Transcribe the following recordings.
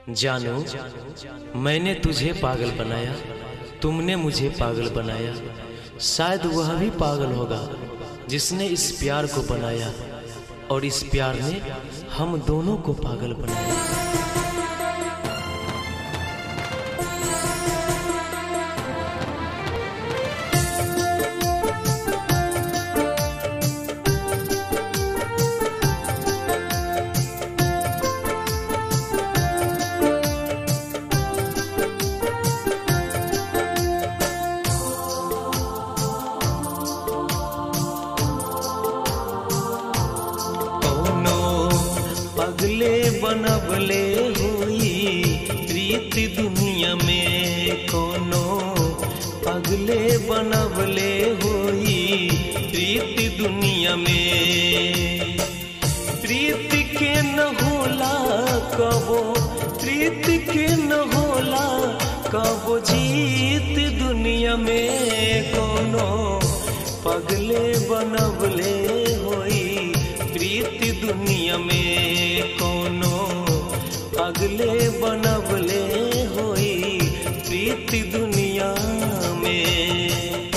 जानो मैंने तुझे पागल बनाया तुमने मुझे पागल बनाया शायद वह भी पागल होगा जिसने इस प्यार को बनाया और इस प्यार ने हम दोनों को पागल बनाया कौनो पगले बनबले हुई प्रीति दुनिया में कोनो पगले बनबले हुई प्रीति दुनिया में प्रीति के न होला कबो प्रीति के न होला कबो जीत दुनिया में कोनो पगले बनबले होई प्रीति दुनिया में कोनो पगले बनबले होई प्रीति दुनिया में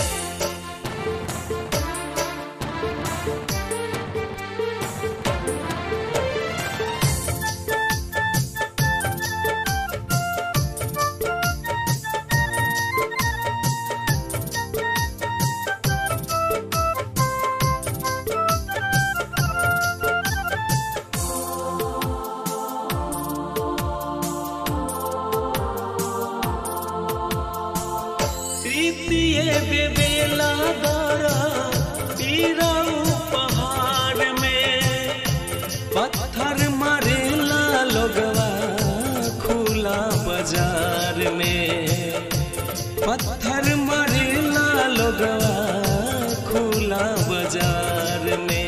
प्रीतिए बेबेला दारा तीरा पहाड़ में पत्थर मारेला लोगवा खुला बाजार में पत्थर मारेला लोगवा खुला बाजार में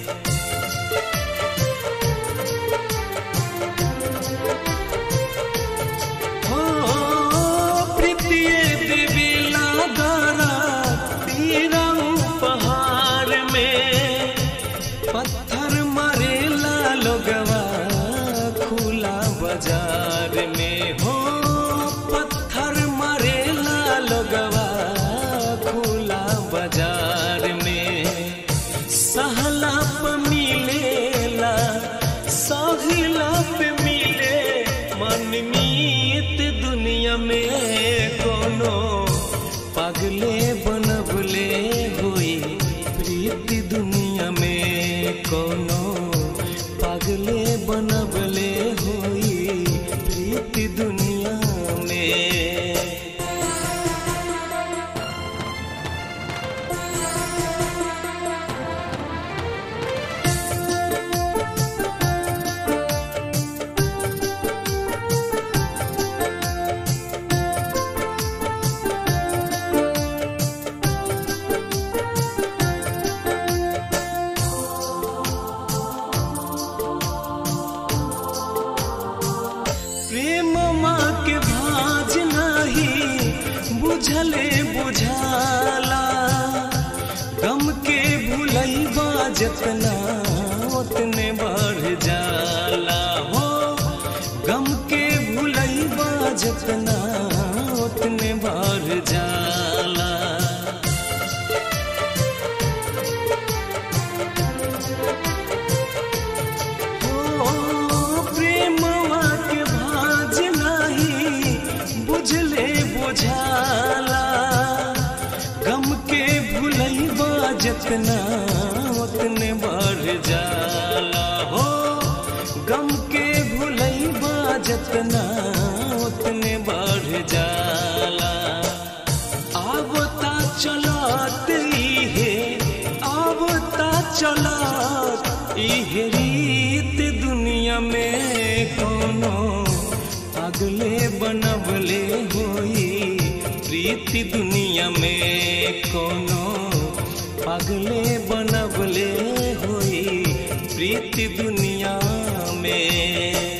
हो प्रीतिए बेबेला दारा तीरा पहाड़ में पत्थर मारेला लोगवा खुला बाजार में हो पत्थर मारेला लोगवा खुला बाजार में सहला पे मिलेला साहिला पे मिले मनमीत दुनिया में कोनो पगले बनबले हुई प्रीति दुनिया में कोनो पगले बनबले हुई प्रीति दुनिया में प्रेम माँ के भाज नाही बुझले बुझाला गम के भुलैबा जतना उतने बढ़ जाला हो गम के भुलैबा जतना उतने बढ़ जाला ओ प्रेमवा के भाज नाही बुझले बुझाला गम के भुलैबा जतना उतने बढ़ जाला हो गम के भुलैबा जतना उतने बढ़ जाला आवता चलत इहे आवता चलत इहे रीत दुनिया में कोनो पगले बनबले होई प्रीति दुनिया में कोनो पगले बनबले होई प्रीति दुनिया में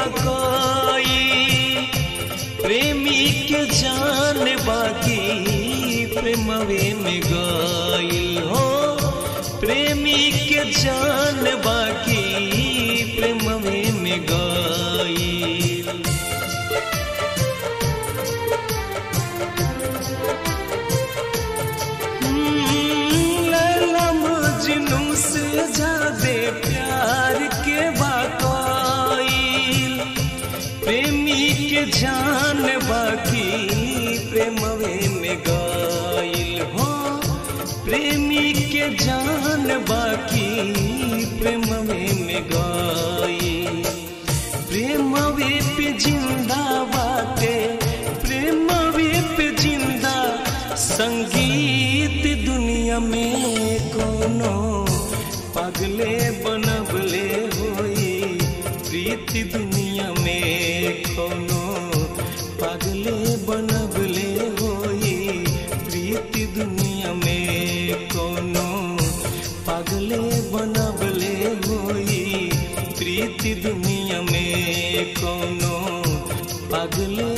बाकोई प्रेमी के जान बाकी प्रेमवे में गई हो प्रेमी के जान बाकी प्रेमवे में गई लैला मजनू से ज्यादा प्यार के बाकोई प्रेमी के जान बाकी प्रेमवे में गाइल हो प्रेमी के जान बाकी प्रेमवे में गाइल प्रेमवे पे जिंदा बाटे प्रेमवे पे जिंदा संगीत दुनिया में कोनो पगले बनबले होई प्रीति दुनिया में कोनो पगले बनबले होई प्रीति दुनिया में कोनो पगले बनबले होई प्रीति दुनिया में कोनो पगले